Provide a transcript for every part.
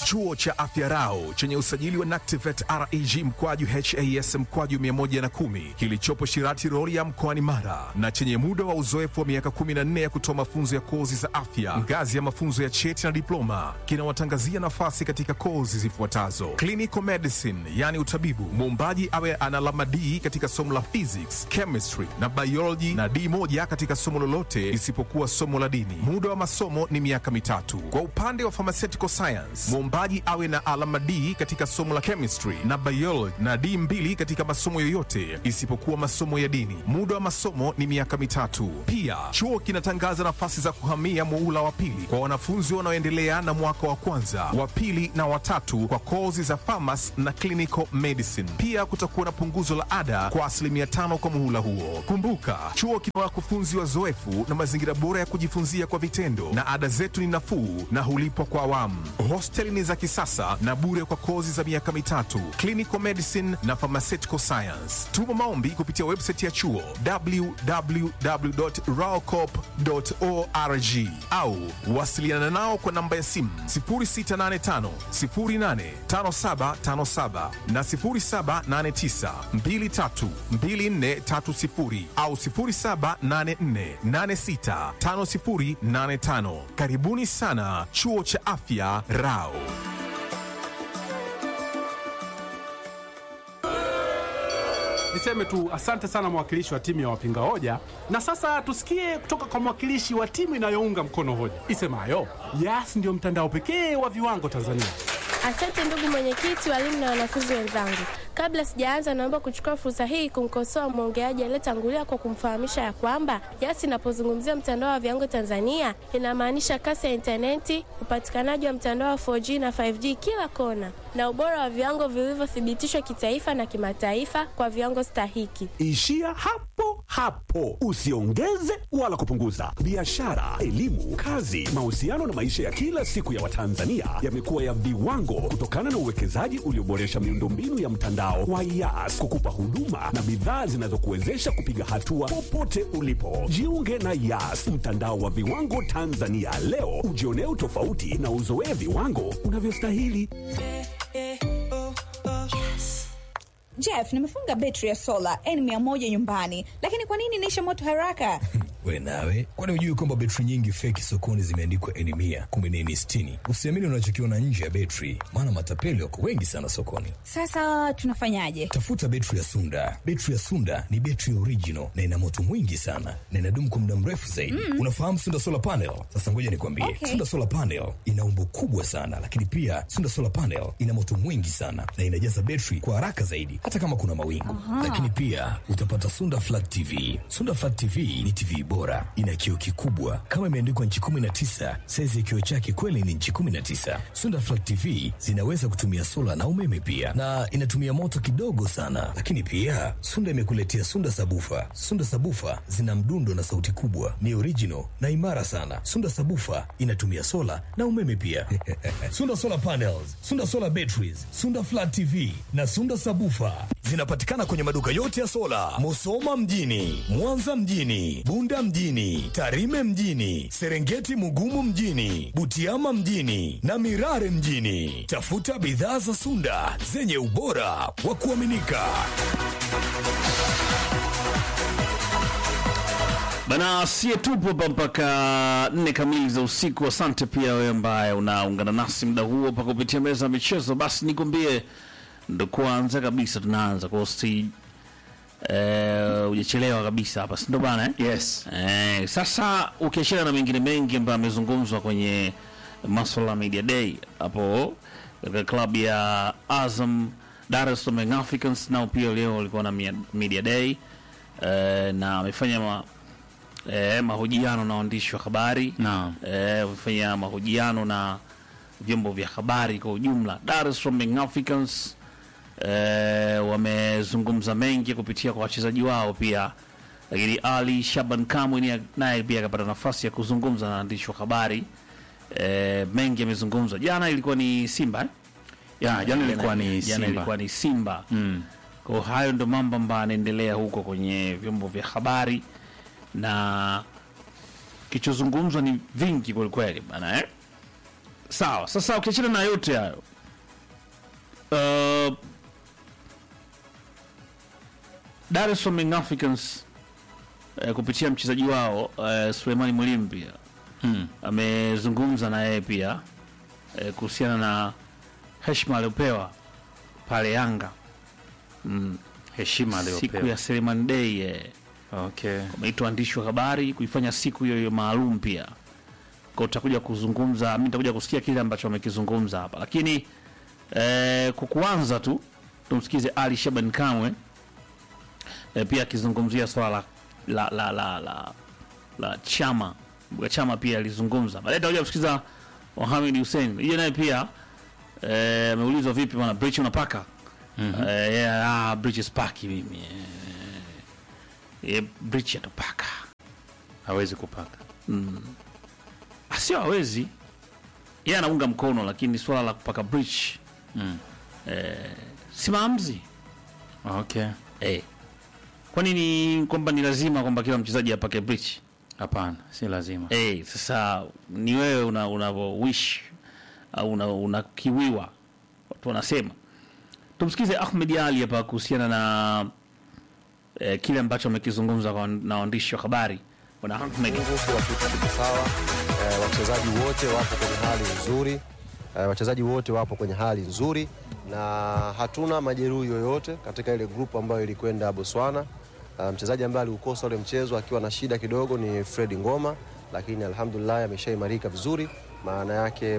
Chuo cha Afya Rau chenye usajili wa NACTIVATE reg mkwaju has mkwaju 110 kilichopo Shirati Rorya mkoani Mara na chenye muda wa uzoefu wa miaka 14 ya kutoa mafunzo ya kozi za afya ngazi ya mafunzo ya cheti na diploma kinawatangazia nafasi katika kozi zifuatazo: clinical medicine, yani utabibu, muombaji awe ana alama D katika somo la physics, chemistry na biology na D moja katika somo lolote isipokuwa somo la dini. Muda wa masomo ni miaka mitatu. Kwa upande wa pharmaceutical science, muombaji awe na alama D katika somo la chemistry na biology na D mbili katika masomo yoyote isipokuwa masomo ya dini. Muda wa masomo ni miaka mitatu. Pia chuo kinatangaza nafasi za kuhamia muula wa pili kwa wanafunzi wanaoendelea na mwaka wa kwanza, wa pili na watatu kwa kozi za pharmacy na clinical medicine. Pia kutakuwa na punguzo la ada kwa asilimia tano kwa muhula huo. Kumbuka, chuo kina wakufunzi wazoefu na mazingira bora ya kujifunzia kwa vitendo, na ada zetu ni nafuu na hulipwa kwa awamu. Hosteli ni za kisasa na bure kwa kozi za miaka mitatu, clinical medicine na pharmaceutical science. Tuma maombi kupitia website ya chuo www.raocop.org au wasiliana nao kwa namba ya simu 0685 085757 na 0789 232430 au 0784865085. Karibuni sana chuo cha afya Rao. Niseme tu asante sana mwakilishi wa timu ya wapinga hoja, na sasa tusikie kutoka kwa mwakilishi wa timu inayounga mkono hoja isemayo Yas ndio mtandao pekee wa viwango Tanzania. Asante ndugu mwenyekiti, walimu na wanafunzi wenzangu. Kabla sijaanza, naomba kuchukua fursa hii kumkosoa mwongeaji aliyetangulia kwa kumfahamisha ya kwamba Yas inapozungumzia mtandao wa viwango Tanzania inamaanisha kasi ya intaneti, upatikanaji wa mtandao wa 4G na 5G kila kona, na ubora wa viwango vilivyothibitishwa kitaifa na kimataifa kwa viwango stahiki. Ishia hapo hapo, usiongeze wala kupunguza. Biashara, elimu, kazi, mahusiano na maisha ya kila siku ya Watanzania yamekuwa ya viwango kutokana na uwekezaji ulioboresha miundombinu ya mtandao wa Yas kukupa huduma na bidhaa zinazokuwezesha kupiga hatua popote ulipo. Jiunge na Yas, mtandao wa viwango Tanzania leo, ujionee utofauti na uzoee viwango unavyostahili. Jeff, nimefunga betri ya sola N100 nyumbani, lakini kwa nini inaisha moto haraka? We nawe, kwani hujui kwamba betri nyingi feki sokoni zimeandikwa N mia kumbe ni N sitini? Usiamini unachokiona nje ya betri, maana matapeli wako wengi sana sokoni. Sasa tunafanyaje? Tafuta betri ya Sunda. Betri ya Sunda ni betri original na ina moto mwingi sana na inadumu kwa muda mrefu zaidi. Mm. Unafahamu Sunda solar panel? Sasa ngoja nikwambie, Okay. Sunda solar panel ina umbo kubwa sana, lakini pia Sunda solar panel ina moto mwingi sana na inajaza betri kwa haraka zaidi, hata kama kuna mawingu. Lakini pia utapata Sunda flat TV. Sunda flat TV ni TV bora, ina kioo kikubwa kama imeandikwa nchi 19. Saizi ya kioo chake kweli ni nchi 19. Sunda flat TV zinaweza kutumia sola na umeme pia, na inatumia moto kidogo sana. Lakini pia Sunda imekuletea Sunda sabufa. Sunda sabufa zina mdundo na sauti kubwa, ni original na imara sana. Sunda sabufa inatumia sola na umeme pia. Sunda solar panels, Sunda solar batteries, Sunda flat TV na Sunda sabufa zinapatikana kwenye maduka yote ya sola, Musoma mjini, Mwanza mjini, Bunda mjini, Tarime mjini, Serengeti Mugumu mjini, Butiama mjini na Mirare mjini. Tafuta bidhaa za Sunda zenye ubora wa kuaminika. Bana, sie tupo hapa mpaka nne kamili za usiku. Asante pia wewe ambaye unaungana nasi muda huo pa kupitia meza ya michezo. Basi nikwambie, ndo kwanza kabisa tunaanza kwa usi eh, hujachelewa kabisa hapa, si ndo bana eh? Yes. Eh, sasa ukiachana na mengine mengi ambayo amezungumzwa kwenye maswala ya media day hapo katika klabu ya Azam Dar es Salaam Young Africans, nao pia leo walikuwa na mia- media day eh, na wamefanya ma, eh, mahojiano na waandishi wa habari Naam. eh, wamefanya mahojiano na vyombo vya habari kwa ujumla. Dar es Salaam Young Africans eh, wamezungumza mengi kupitia kwa wachezaji wao pia, lakini Ali Shaban Kamwe ni- naye pia akapata nafasi ya kuzungumza na waandishi wa habari eh, mengi yamezungumzwa. Jana ilikuwa ni Simba eh? Ya, jana ilikuwa ni jana Simba. ilikuwa ni Simba Mm. kwa hayo ndo mambo ambayo anaendelea huko kwenye vyombo vya habari na kichozungumzwa ni vingi kwelikweli bana eh? sawa sasa ukiachana na yote hayo uh, Dar es Salaam Young Africans uh, kupitia mchezaji wao uh, Sulemani Mwalimu pia Mm. amezungumza na yeye pia uh, kuhusiana na heshima aliyopewa pale Yanga mm, Heshima siku aliyopewa. ya Seleman Day eh, Okay. wameitwa waandishi wa habari kuifanya siku hiyo hiyo maalum pia kwa utakuja kuzungumza mi nitakuja kusikia kile ambacho wamekizungumza hapa lakini eh, kwa kuanza tu tumsikize ali shaban kamwe eh, pia akizungumzia swala la, la, la, la, la chama Mbuga chama pia alizungumza baadaye tutakuja kusikiza Mohamed Hussein hiyo naye pia eh, ameulizwa vipi bwana bridge unapaka mm-hmm. eh, yeah, ah, bridge spaki mimi eh, eh, bridge atapaka Hawezi kupaka. sio hawezi yeye anaunga mkono lakini swala la kupaka bridge Mm. si maamuzi Okay. eh. kwani ni kwamba ni lazima kwamba kila mchezaji apake bridge Hapana, si lazima. eh, sasa ni wewe una, una wish au una, unakiwiwa watu wanasema tumsikize ahmed ali hapa kuhusiana na eh, kile ambacho amekizungumza kwa- na waandishi wa habari bwana ahmed Kila kitu kiko sawa. Eh, wachezaji wote wapo kwenye hali nzuri. Eh, wachezaji wote wapo kwenye hali nzuri na hatuna majeruhi yoyote katika ile grupu ambayo ilikwenda Botswana. Uh, mchezaji ambaye aliukosa ule mchezo akiwa na shida kidogo ni Fred Ngoma, lakini alhamdulillah ameshaimarika vizuri. Maana yake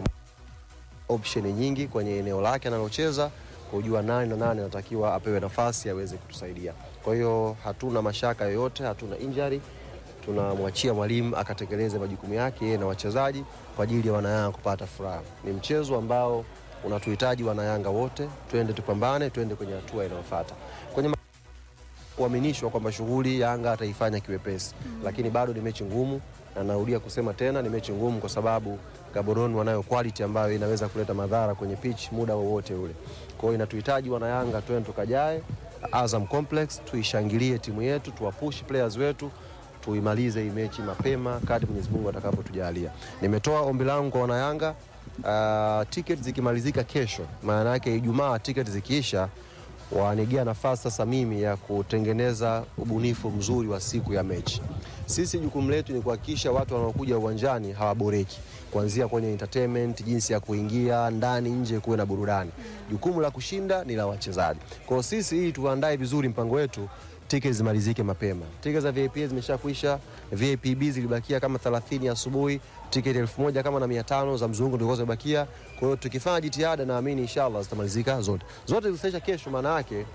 option nyingi kwenye eneo lake analocheza kujua nani na nani anatakiwa apewe nafasi aweze kutusaidia. Kwa hiyo hatuna mashaka yoyote, hatuna injury. Tunamwachia mwalimu akatekeleze majukumu yake yeye na wachezaji kwa ajili ya wanayanga kupata furaha. Ni mchezo ambao unatuhitaji wanayanga wote, twende tupambane, twende kwenye hatua inayofuata. Kwenye ma- kuaminishwa kwamba shughuli Yanga ataifanya kiwepesi, lakini bado ni mechi ngumu, na narudia kusema tena, ni mechi ngumu kwa sababu Gaborone wanayo quality ambayo inaweza kuleta madhara kwenye pitch muda wowote ule. Kwa hiyo inatuhitaji wanayanga twende tukajae Azam Complex, tuishangilie timu yetu, tuwapush players wetu tuimalize hii mechi mapema kadri Mwenyezi Mungu atakapotujalia. Nimetoa ombi langu kwa wanayanga, uh, ticket zikimalizika kesho, maana yake Ijumaa ticket zikiisha wanigea nafasi sasa mimi ya kutengeneza ubunifu mzuri wa siku ya mechi. Sisi jukumu letu ni kuhakikisha watu wanaokuja uwanjani hawaboreki, kuanzia kwenye entertainment, jinsi ya kuingia ndani, nje, kuwe na burudani. Jukumu la kushinda ni la wachezaji. Kwa hiyo sisi, ili tuandae vizuri mpango wetu, tiketi zimalizike mapema. Tiketi za VIP zimeshakwisha, VIP B zilibakia kama 30 asubuhi, tiketi elfu moja kama na mia tano za mzungu ndio zimebakia. Kwa hiyo tukifanya jitihada, naamini inshallah zitamalizika zote. Zote zitaisha kesho, maana yake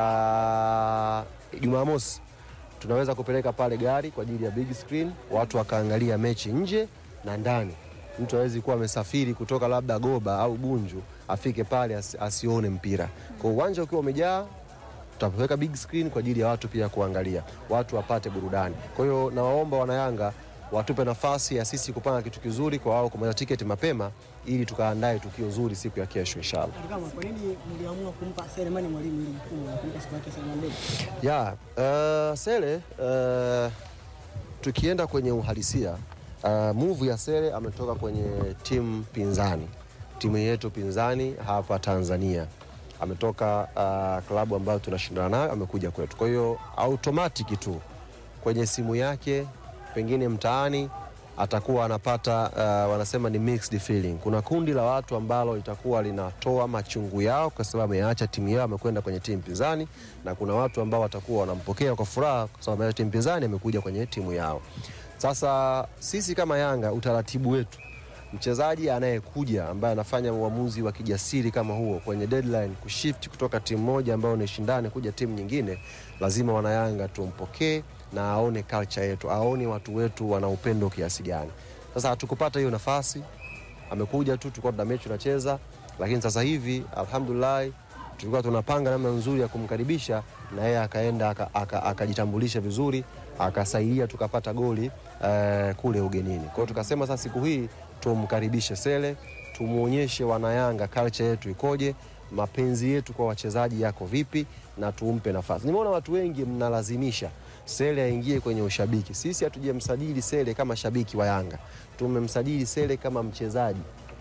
ah, Jumamosi tunaweza kupeleka pale gari kwa ajili ya big screen, watu wakaangalia mechi nje na ndani. Mtu hawezi kuwa amesafiri kutoka labda Goba au Bunju afike pale asi, asione mpira. Kwa uwanja ukiwa umejaa tutaweka big screen kwa ajili ya watu pia kuangalia, watu wapate burudani. Kwa hiyo nawaomba wanayanga watupe nafasi ya sisi kupanga kitu kizuri kwa wao kumaliza tiketi mapema, ili tukaandae tukio zuri siku ya kesho inshallah. Kama kwa nini mliamua kumpa Selemani Mwalimu ili jukumu la kumpa siku yake Selemani Dede? Ya, uh, Sele uh, tukienda kwenye uhalisia uh, move ya Sele ametoka kwenye timu pinzani, timu yetu pinzani hapa Tanzania. Ametoka uh, klabu ambayo tunashindana nayo, amekuja kwetu. Kwa hiyo automatic tu kwenye simu yake, pengine mtaani atakuwa anapata uh, wanasema ni mixed feeling. Kuna kundi la watu ambalo litakuwa linatoa machungu yao kwa sababu ameacha timu yao amekwenda kwenye timu pinzani, na kuna watu ambao watakuwa wanampokea kwa furaha kwa sababu ameacha timu pinzani amekuja kwenye timu yao. Sasa sisi kama Yanga, utaratibu wetu mchezaji anayekuja ambaye anafanya uamuzi wa kijasiri kama huo kwenye deadline kushift kutoka timu moja ambayo ni shindani kuja timu nyingine, lazima wanayanga tumpokee na aone culture yetu, aone watu wetu wana upendo kiasi gani. Sasa hatukupata hiyo nafasi, amekuja tu, tulikuwa tuna mechi tunacheza, lakini sasa hivi alhamdulillah tulikuwa tunapanga namna nzuri ya kumkaribisha na yeye akaenda aka- aka- akajitambulisha vizuri akasaidia tukapata goli eh, kule ugenini. Kwa hiyo tukasema sasa siku hii tumkaribishe Sele, tumuonyeshe wanayanga culture yetu ikoje, mapenzi yetu kwa wachezaji yako vipi, na tumpe nafasi. Nimeona watu wengi mnalazimisha Sele aingie kwenye ushabiki. Sisi hatujamsajili Sele kama shabiki wa Yanga, tumemsajili Sele kama mchezaji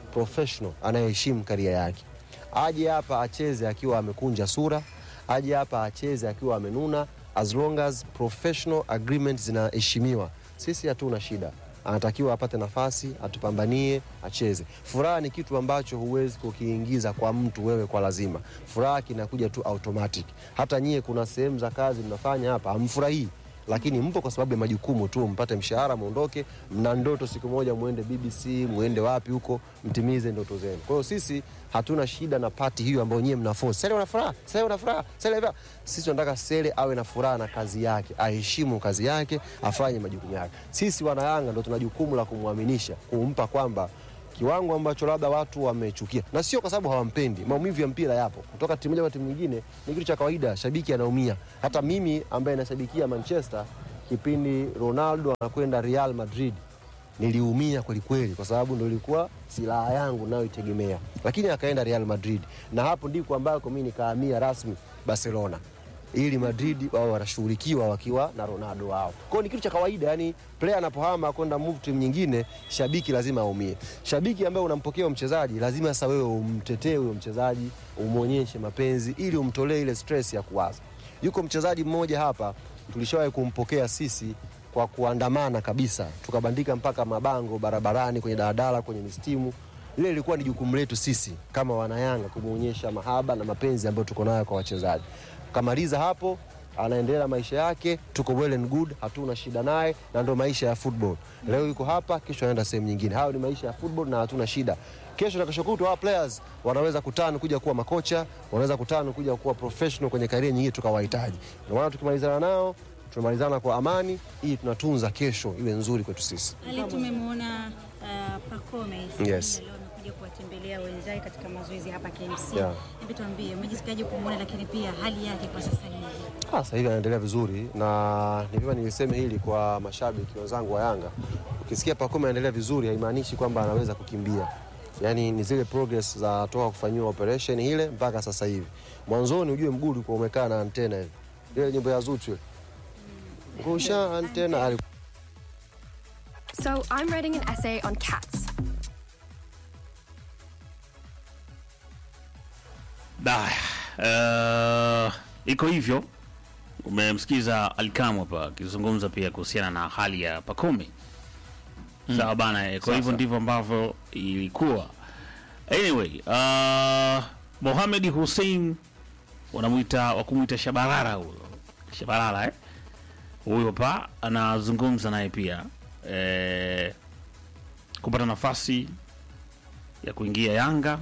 professional anayeheshimu karia yake. Aje hapa acheze akiwa amekunja sura, aje hapa acheze akiwa amenuna, as long as professional agreement zinaheshimiwa, sisi hatuna shida. Anatakiwa apate nafasi, atupambanie, acheze. Furaha ni kitu ambacho huwezi kukiingiza kwa mtu wewe kwa lazima. Furaha kinakuja tu automatic. Hata nyie, kuna sehemu za kazi mnafanya hapa hamfurahii lakini mpo kwa sababu ya majukumu tu, mpate mshahara, muondoke. Mna ndoto siku moja muende BBC, muende wapi huko, mtimize ndoto zenu. Kwa hiyo sisi hatuna shida na pati hiyo ambayo nyie mna force. Sele una furaha, Sele una furaha, Sele una Sisi tunataka Sele awe na furaha na kazi yake, aheshimu kazi yake, afanye majukumu yake. Sisi wana Yanga ndo tuna jukumu la kumwaminisha, kumpa kwamba kiwango ambacho labda watu wamechukia, na sio kwa sababu hawampendi. Maumivu ya mpira yapo, kutoka timu moja kwa timu nyingine ni kitu cha kawaida, shabiki anaumia. Hata mimi ambaye nashabikia Manchester, kipindi Ronaldo anakwenda Real Madrid niliumia kweli kweli, kwa sababu ndo ilikuwa silaha yangu nayoitegemea, lakini akaenda Real Madrid, na hapo ndiko ambako mimi nikahamia rasmi Barcelona ili Madrid wao wanashughulikiwa wakiwa na Ronaldo wao. Kwa hiyo ni kitu cha kawaida, yani player anapohama kwenda move timu nyingine, shabiki lazima aumie. Shabiki ambaye unampokea mchezaji, lazima sasa wewe umtetee huyo mchezaji, umwonyeshe mapenzi ili umtolee ile stress ya kuwaza. Yuko mchezaji mmoja hapa tulishawahi kumpokea sisi kwa kuandamana kabisa, tukabandika mpaka mabango barabarani, kwenye daladala, kwenye mistimu. Ile ilikuwa ni jukumu letu sisi kama wanayanga kumwonyesha mahaba na mapenzi ambayo tuko nayo kwa wachezaji. Kamaliza hapo, anaendelea maisha yake, tuko well and good, hatuna shida naye, na ndo maisha ya football. Leo yuko hapa, kesho anaenda sehemu nyingine. Hayo ni maisha ya football na hatuna shida. Kesho na kesho kutwa hawa players wanaweza kutana kuja kuwa makocha, wanaweza kutana kuja kuwa professional kwenye karia nyingine tukawahitaji. Ndio maana tukimalizana nao tunamalizana kwa amani, ili tunatunza kesho iwe nzuri kwetu sisi. Ali, tumemwona uh, Pacome Yes. leo amekuja kuwatembelea wenzake katika mazoezi hapa KMC. Yeah. Hebu tuambie umejisikiaje kumwona, lakini pia hali yake kwa sasa hivi? Ah, Sasa hivi anaendelea vizuri na ni vyema niliseme hili kwa mashabiki wenzangu wa Yanga. Ukisikia Pacome anaendelea vizuri haimaanishi kwamba anaweza kukimbia. Yaani ni zile progress za toka kufanyiwa operation ile mpaka sasa hivi. Mwanzoni ujue mguu ulikuwa umekaa na antena ile. Ile nyimbo ya Zuchu ile. Ngusha antena ali So I'm writing an essay on cats. Da, uh, iko hivyo. Umemsikiza Alkam hapa akizungumza pia kuhusiana na hali ya Pacome. Sawa bana, eh, kwa hivyo ndivyo ambavyo ilikuwa. Anyway, uh, Mohamed Hussein wanamwita wakumwita Shabalala huyo. Shabalala eh? Huyo hapa anazungumza naye pia eh, kupata nafasi ya kuingia Yanga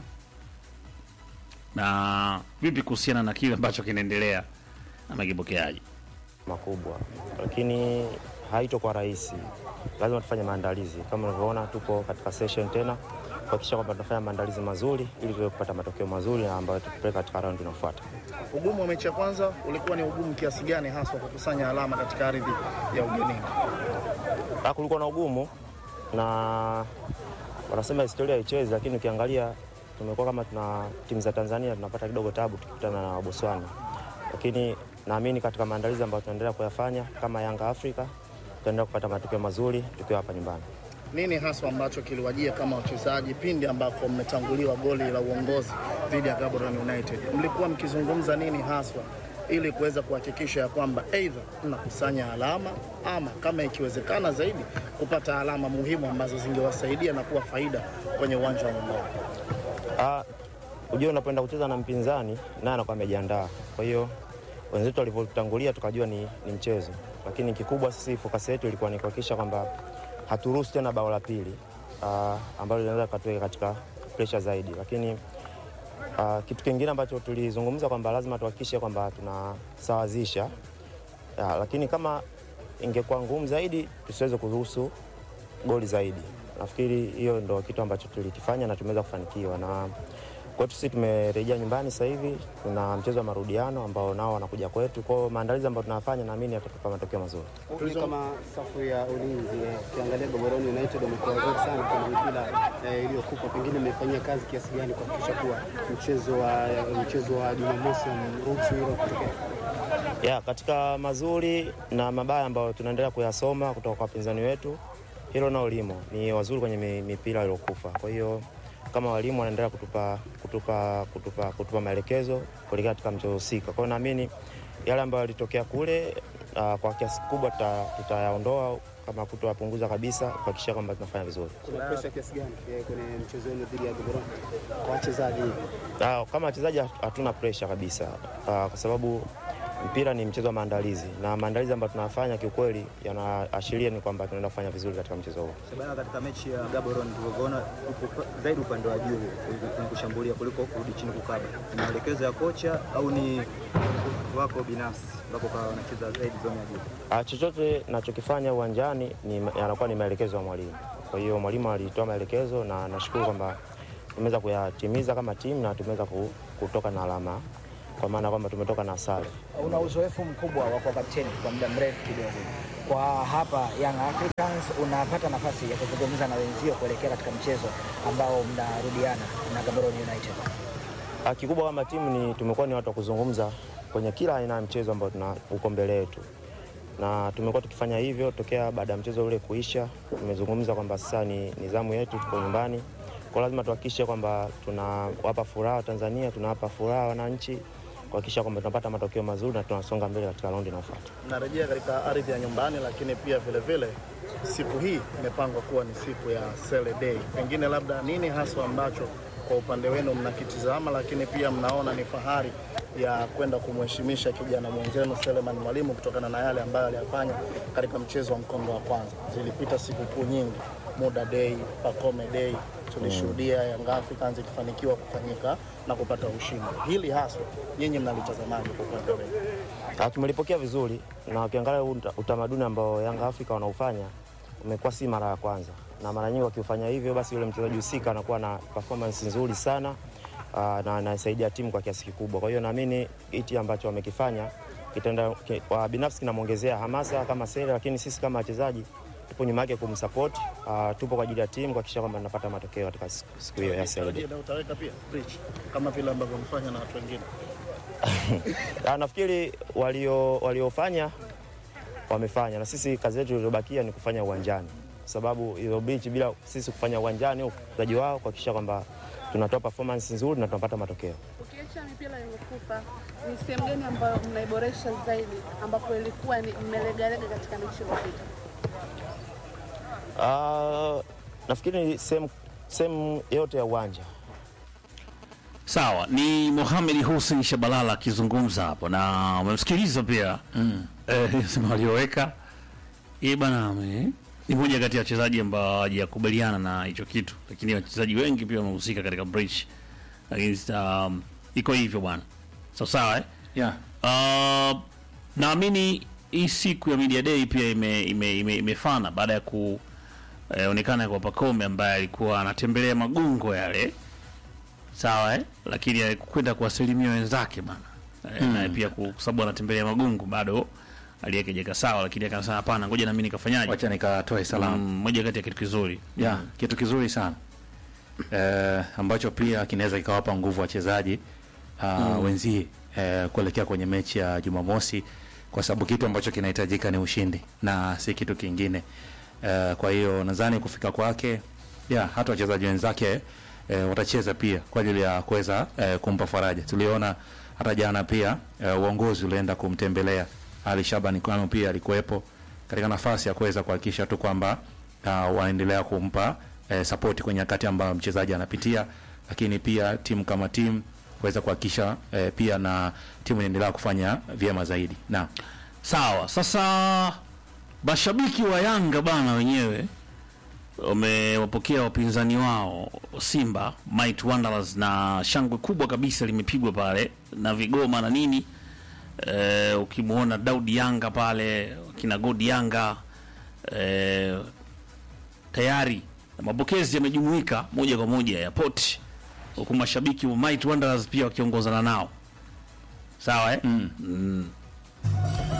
na vipi kuhusiana na kile ambacho kinaendelea na makipokeaji makubwa, lakini haitokuwa rahisi. Lazima tufanye maandalizi kama unavyoona, tupo katika session tena kuhakikisha kwamba tunafanya maandalizi mazuri ili tuweze kupata matokeo mazuri na ambayo tutapeleka katika raundi inayofuata. Ugumu wa mechi ya kwanza ulikuwa ni ugumu kiasi gani haswa kukusanya alama katika ardhi ya ugenini? Ah, kulikuwa na ugumu na wanasema historia haichezi, lakini ukiangalia tumekuwa kama tuna timu za Tanzania tunapata kidogo tabu tukikutana na Botswana, lakini naamini katika maandalizi ambayo tunaendelea kuyafanya kama Yanga Afrika tutaendelea kupata matokeo mazuri tukiwa hapa nyumbani. Nini haswa ambacho kiliwajia kama wachezaji pindi ambako mmetanguliwa goli la uongozi dhidi ya Gaborone United? Mlikuwa mkizungumza nini haswa ili kuweza kuhakikisha ya kwamba aidha mnakusanya alama ama kama ikiwezekana zaidi kupata alama muhimu ambazo zingewasaidia na kuwa faida kwenye uwanja wa nyumbani? Ah, Unajua, unapoenda kucheza na mpinzani naye anakuwa amejiandaa. Kwa hiyo wenzetu walivyotangulia tukajua ni, ni mchezo, lakini kikubwa sisi fokasi yetu ilikuwa ni kuhakikisha kwamba haturuhusu tena bao la pili ah, ambalo linaweza katuweka katika presha zaidi, lakini ah, kitu kingine ambacho tulizungumza kwamba lazima tuhakikishe kwamba tunasawazisha ah, lakini kama ingekuwa ngumu zaidi tusiweze kuruhusu goli zaidi. Nafikiri hiyo ndo kitu ambacho tulikifanya na tumeweza kufanikiwa na kwetu sisi tumerejea nyumbani sasa hivi, tuna mchezo wa marudiano ambao nao wanakuja kwetu. Kwa hiyo maandalizi ambayo tunafanya naamini yatatupa matokeo mazuri. Ni kama safu ya ulinzi eh, ukiangalia Gaborone United wamekuwa wazuri sana kwenye mipira eh, iliyokupa, pengine mmefanyia kazi kiasi gani kuhakikisha kuwa mchezo wa mchezo wa Jumamosi mruhusu hilo kutokea? ya katika mazuri na mabaya ambayo tunaendelea kuyasoma kutoka kwa wapinzani wetu, hilo nao limo, ni wazuri kwenye mi- mipira iliyokufa. Kwa hiyo kama walimu wanaendelea kutupa, kutupa, kutupa, kutupa maelekezo kuelekea katika mchezo husika. Kwa hiyo naamini yale ambayo yalitokea kule uh, kwa kiasi kikubwa tuta- tutayaondoa kama kutoyapunguza kabisa kuhakikisha kwamba tunafanya vizuri. Kuna presha kiasi gani eh, kwenye mchezo wenu dhidi ya Gaborone kwa wachezaji? Ah, kama wachezaji hatuna presha kabisa Ah, kwa sababu mpira ni mchezo wa maandalizi na maandalizi ambayo tunafanya kiukweli yanaashiria ni kwamba tunaenda kufanya vizuri katika mchezo huo. Shabana, katika mechi ya Gaborone tulivyoona upo zaidi upande wa juu kwenye kushambulia kuliko kurudi chini kukaba, ni maelekezo ya kocha au ni wako binafsi ambapo kwa wanacheza zaidi zone ya juu? Ah, chochote nachokifanya uwanjani ni yanakuwa ni maelekezo ya mwalimu. Kwa hiyo mwalimu alitoa maelekezo na nashukuru kwamba tumeweza kuyatimiza kama timu na tumeweza ku- kutoka na alama, kwa maana kwamba tumetoka na sare. Una uzoefu mkubwa wa kuwa kapteni kwa muda mrefu kidogo. Kwa hapa Young Africans unapata nafasi ya kuzungumza na wenzio kuelekea katika mchezo ambao mnarudiana na Gaborone United. Ah, Kikubwa kama timu ni tumekuwa ni watu wa kuzungumza kwenye kila aina ya mchezo ambao tuna uko mbele yetu, na tumekuwa tukifanya hivyo tokea baada ya mchezo ule kuisha. Tumezungumza kwamba sasa ni nizamu yetu, tuko nyumbani, kwa lazima tuhakikishe kwamba tunawapa furaha Tanzania, tunawapa furaha wananchi, kuhakikisha kwamba tunapata matokeo mazuri na tunasonga mbele katika raundi inayofuata. Narejea katika ardhi ya nyumbani, lakini pia vile vile siku hii imepangwa kuwa ni siku ya Sele Day. Pengine labda nini haswa ambacho kwa upande wenu mnakitizama, lakini pia mnaona ni fahari ya kwenda kumheshimisha kijana mwenzenu Seleman Mwalimu kutokana na yale ambayo aliyafanya katika mchezo wa mkondo wa kwanza. Zilipita sikukuu nyingi, Muda Day, Pakome Day, tulishuhudia Young Africans ikifanikiwa kufanyika na kupata ushindi. Hili haswa nyinyi mnalitazamaje kwa upande wenu? Ah, Tumelipokea vizuri na ukiangalia huu uta- utamaduni ambao Yanga Afrika wanaufanya umekuwa si mara ya kwanza, na mara nyingi wakifanya hivyo, basi yule mchezaji husika anakuwa na performance nzuri sana ah, na anasaidia timu kwa kiasi kikubwa. Kwa hiyo naamini hiki ambacho wamekifanya kitaenda ki- kwa binafsi kinamwongezea hamasa kama Sele, lakini sisi kama wachezaji tupo nyuma yake kumsupport. ah, tupo kwa ajili ya timu kuhakikisha kwamba tunapata matokeo katika siku siku hiyo ya Sele. Tarajia na utaweka pia bridge kama vile ambavyo mfanya na watu wengine. Ah, nafikiri walio waliofanya wamefanya, na sisi kazi yetu iliyobakia ni kufanya uwanjani, kwa sababu hizo beach bila sisi kufanya uwanjani, uchezaji wao kuhakikisha kwamba tunatoa performance nzuri na tunapata matokeo. Ukiacha mipira iliyokupa, ni sehemu gani ambayo mnaiboresha zaidi, ambapo ilikuwa ni mmelegalega katika mechi iliyopita? Ah, nafikiri ni sehemu sehemu yote ya uwanja Sawa, ni Mohamed Hussein Shabalala akizungumza hapo, na umemsikiliza pia mm. Eh, sema walioweka yeye bana ame- ni moja kati ya wachezaji ambao hawajakubaliana na hicho kitu, lakini wachezaji wengi pia wamehusika katika breach, lakini um, iko hivyo bwana, sawa sawa eh? yeah. Uh, naamini hii siku ya media day pia ime, ime, ime, imefana baada ya kuonekana kwa Pacome ambaye alikuwa anatembelea magungo yale sawa eh? lakini alikwenda kuwasalimia wenzake bana eh, Mm. naye pia ku- kwa sababu anatembelea magungu bado aliyekejeka sawa, lakini akasema hapana, ngoja na mimi nikafanyaje, wacha nikatoe salamu Mm, moja kati ya kitu kizuri ya kitu kizuri sana eh, ambacho pia kinaweza kikawapa nguvu wachezaji uh, Mm. wenzie eh, kuelekea kwenye mechi ya Jumamosi, kwa sababu kitu ambacho kinahitajika ni ushindi na si kitu kingine. Eh, kwa hiyo nadhani kufika kwake ya hata wachezaji wenzake eh, watacheza pia kwa ajili ya kuweza eh, kumpa faraja. Tuliona hata jana pia eh, uongozi ulienda kumtembelea Ali Shabani Kwano, pia alikuwepo katika nafasi ya kuweza kuhakikisha tu kwamba uh, wanaendelea kumpa eh, sapoti kwenye wakati ambayo mchezaji anapitia, lakini pia timu kama timu kuweza kuhakikisha eh, pia na timu inaendelea kufanya vyema zaidi. Naam. Sawa, sasa mashabiki wa Yanga bana wenyewe wamewapokea wapinzani wao Simba Might Wanderers na shangwe kubwa kabisa limepigwa pale na vigoma na nini. E, ukimwona Daudi Yanga pale kina Godi Yanga e, tayari mapokezi yamejumuika moja kwa moja airport, huku mashabiki wa Might Wanderers pia wakiongozana nao sawa eh? mm. Mm.